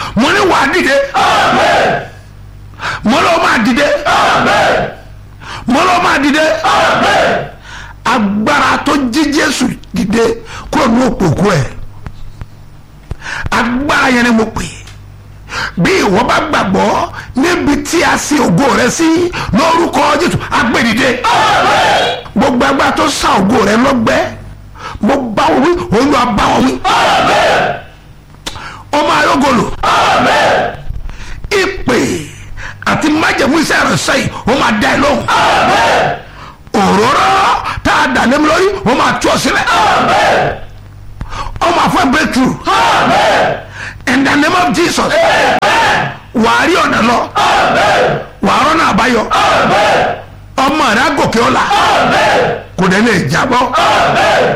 mo ní wàá dìde mo lọ́ máa dìde mo lọ́ máa dìde agbára tó jí jésù dìde kúrò ní òpòkú ẹ̀ agbára yẹn ni mo pè é bí ìwọ bá gbàgbọ́ níbi tí a sin ògo rẹ sí lórúkọ jésù agbèdìde gbogbo agbára tó sa ògo rẹ lọ́gbẹ́ mo bá wọn wí olúwa bá wọn wí ọmọ ayọgọlò ìpè àti májẹ̀mú iṣẹ́ rẹ̀ sẹ́yìn ó máa dá ẹ lóhùn òróró tá a dà lémi lórí ó máa tú ọ sílẹ̀ ó máa fẹ́ breakthrough in the name of jesus wàá rí ọ̀nà lọ wàá rọ́nà àbáyọ ọmọ rẹ á gòkè ọ̀la kò dé lè jábọ́